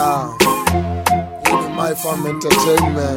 Yeah. Hii ni My Farm Entertainment.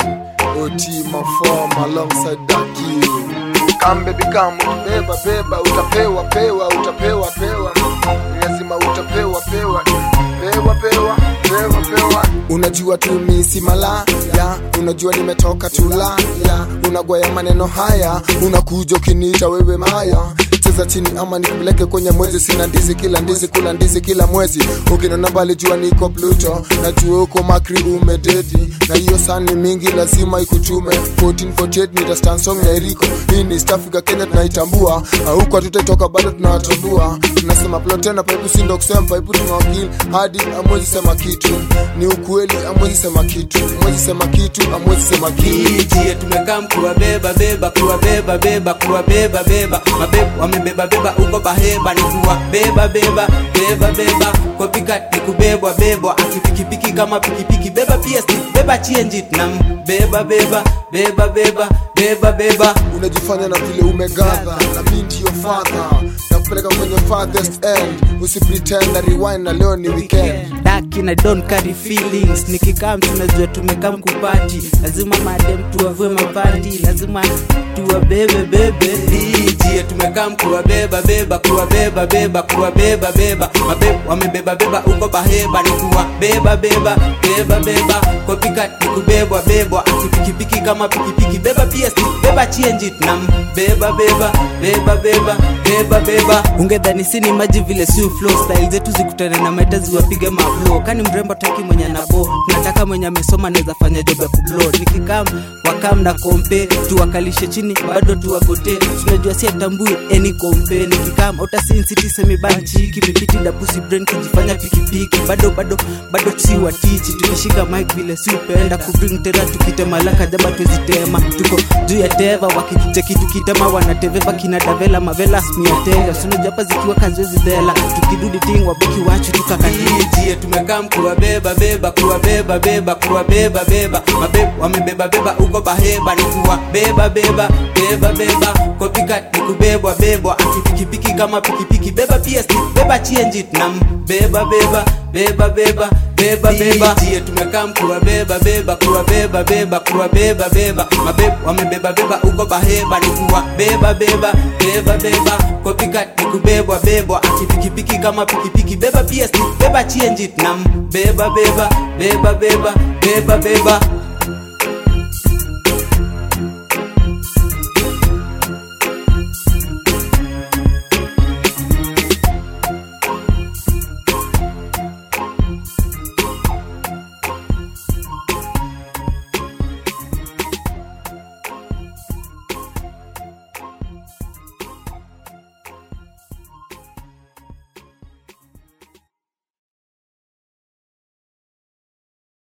OT Mafom alongside Daki. Come baby come, utabeba beba, utapewa pewa, utapewa pewa. Lazima utapewa pewa. Pewa pewa, pewa pewa. Unajua tu mi si malaya, unajua nimetoka tulaya, unagwaya maneno haya, unakuja ukiniita wewe maya cheza chini ama nikupeleke kwenye mwezi sina ndizi kila ndizi kula ndizi kila mwezi ukinona mbali jua niko pluto najua uko makri umededi na hiyo sani mingi lazima ikuchume 1448 nita stand song ya eriko hii ni East Africa Kenya tunaitambua huko hatutaitoka bado tunawatambua tunasema plotena paipu sindo kusema paipu tunawakili hadi amwezi sema kitu ni ukweli amwezi sema kitu amwezi sema kitu amwezi sema kitu Itie tumekaa kuwabeba beba kuwabeba beba kuwabeba beba mabeba wamebeba beba uko baheba ni kuwabeba beba beba beba kwa pika ni kubebwa bebwa akipikipiki kama pikipiki beba pia stick beba chienjit na beba beba beba beba beba beba unajifanya na vile umegadha na mi ndiyo fadha na kupeleka kwenye farthest end usipretend na rewind na leo ni weekend daki na don carry feelings nikikam tunajua tumekam kupati lazima madem tuwavue mapati lazima tuwabebe bebe ijie tumekam kuwabeba beba kuwabeba beba kuwabeba beba mabeba wamebeba beba uko baheba ni kuwabeba beba beba beba kwa pika ni kubebwa bebwa akipikipiki kama pikipiki beba pia stick beba chienjit na beba beba beba beba beba beba ungedhani sini maji vile si flow style zetu zikutane na meta ziwapige maflo kani mrembo taki mwenye nabo nataka mwenye amesoma naweza fanya job ya kublo nikikam wakam na kompe tuwakalishe chini bado tuwagote tunajua si atambui eni kompe nikikam utasinsiti semibanchi kimipiti dapusi brain kujifanya pikipiki bado bado bado si watichi tukishika mic vile si upenda kubring tera tukitemalaka jaba twezitema tuko juu ya teva wakicheki tukitema wanateveva kina davela mavela smiatega sunajapa zikiwa kazoezi dhela tukidudi ting wabeki wachu tukakatiijie tumekaa kuwabeba beba kuwabeba beba kuwabeba beba mabeba wamebeba beba uko baheba ni kuwabeba beba beba beba kopika ni kubebwa bebwa akipikipiki kama pikipiki beba pia stick beba chienjit na beba beba beba beba beba beba tie tumekaa kuwabeba beba kuwabeba beba kuwabeba beba mabeba wamebeba beba uko baheba ni kuwabeba beba beba beba kopika ni kubebwa bebwa akipikipiki kama pikipiki beba pia stick beba chienjit na beba beba beba beba beba beba